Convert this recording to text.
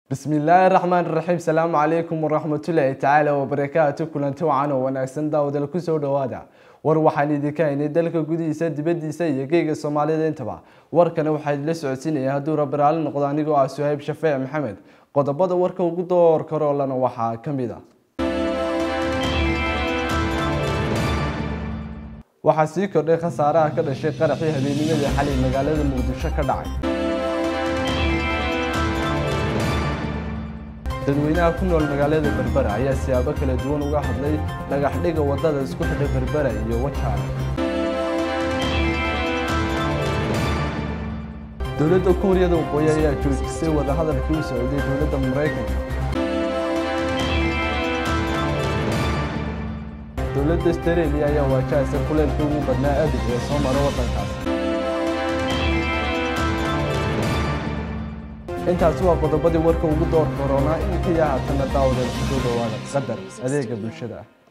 bismi illaahi raxmaan raxiim salaamu calaykum waraxmatullaahi tacaala wabarakaatu kulanti wacan oo wanaagsan daawadal kusoo dhawaada war waxaan idinka haynay dalka gudihiisa dibadiisa iyo geega soomaalida intaba warkana waxaa idinla socodsiinaya hadduu rabiraali noqdo anigoo ah suhayb shafeec maxamed qodobada warka ugu door karoolana waxaa ka mid a waxaa sii kordhay khasaaraha ka dhashay qaraxii habeennimadii xalay magaalada muqdisho ka dhacay dadweynaha ku nool magaalada berbera ayaa siyaabo kala duwan uga hadlay dhagaxdhiga wadada isku xidha berbera iyo wajaale dowladda kuuriyada waqooyi ayaa joojisay wadahadalkii u socday dowladda maraykanka dowladda australia ayaa waajahaysa kuleylkii ugu badnaa abid ee soo mara waddankaas intaasi waa qodobadii warka ugu door koronaa inkaiyo haatana daawada kusoo dhawaada qadar adeega bulshada